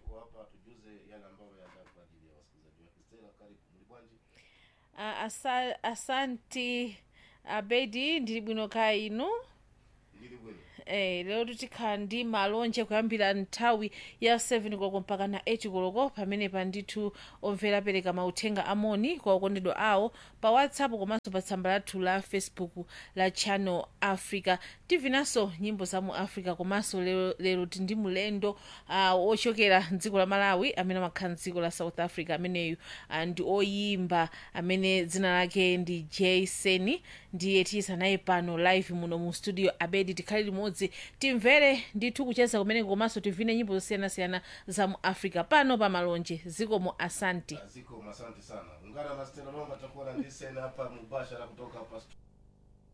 yuko hapa tujuze yale ambayo yaandaa kwa ajili ya wasikilizaji wake. Stella, karibu. Mlibwanji. Ah, asa, asanti abedi ndili bwino kaya inu Ndili bwino. Eh, lero tikhala ndi malonje kuyambira nthawi ya 7 koloko mpaka na 8 koloko pamene pa ndithu omvera apereka mauthenga amoni kwa okondedwa awo pa whatsapp komanso pa tsamba lathu la facebook la channel africa tivinanso nyimbo za mu africa komanso lero, lero tindi mulendo uh, ochokera mdziko la malawi amene amakhala mdziko la south africa ameneyu uh, ndi oyimba amene dzina lake ndi jason ndiye tiyisa naye pano live muno mu studio abedi tikhale limodzi timvere ndithu kucheza kumeneko komanso tivine nyimbo zosiyanasiyana za mu africa pano pa malonje zikomo asanti Ziko asante sana. Ungana na Stella Longa atakuwa na ndisena hapa mubashara kutoka hapa stu-